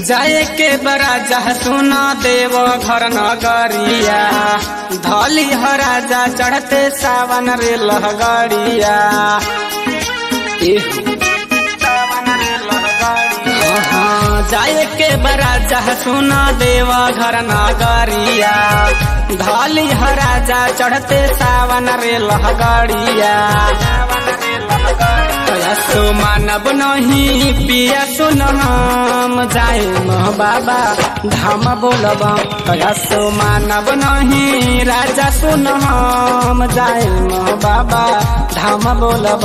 जाए के बड़ा जह सुना देव घर नगरिया धली ह राजा चढ़ते सावन रे लहगड़िया जाए के बड़ा जह सुना देव घर नगरिया धली ह राजा चढ़ते सावन रे लहगड़िया सो मानब नहीं पिया सुन हम जाए मह बाबा धाम बोलब सो मानब नहीं राजा सुन हम जाए मह बाबा धाम बोलब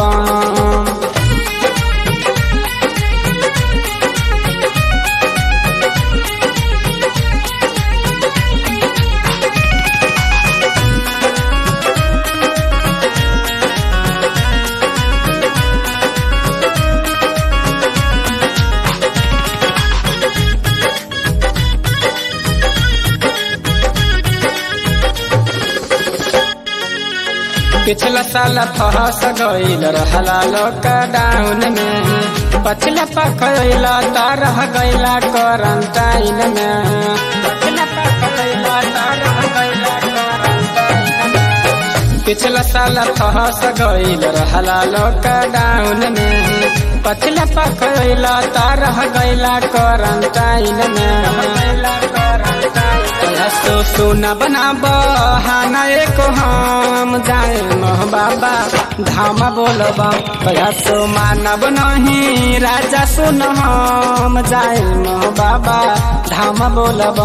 पिछला साल फहस गईल रहला लॉकडाउन में पछला पकड़ला त रह गईला क्वारंटाइन में पछला पकड़ला त रह गईला क्वारंटाइन में पिछला साल फहस गईल रहला लॉकडाउन में पछला पकड़ला त रह गईला क्वारंटाइन में सो सोना बना बहाना एक हम जाए मह बाबा धाम बोलब सो मानब नहीं राजा सुन हम जाए मह बाबा धाम बोलब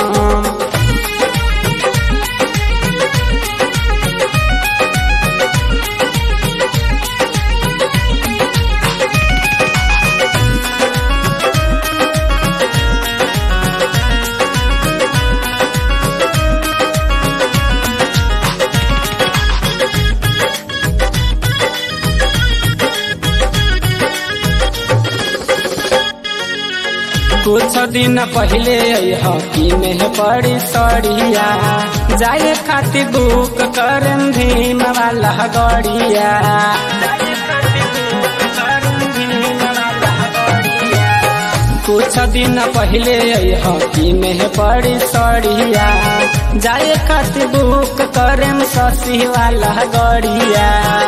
कुछ दिन पहले हकी में पड़ी सड़िया जाए खातिर बुक कर भीम वाला गड़िया कुछ दिन पहले हकी में पड़ी सड़िया जाए खातिर बुक करेम ससी वाला गड़िया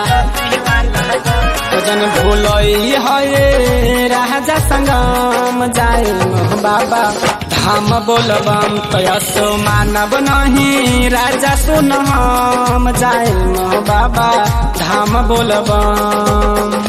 जन भूलई है राजा संगम जाए बाबा धाम बोलबम तयसो मानब नहीं राजा सुन हम जाए बाबा धाम बोलबम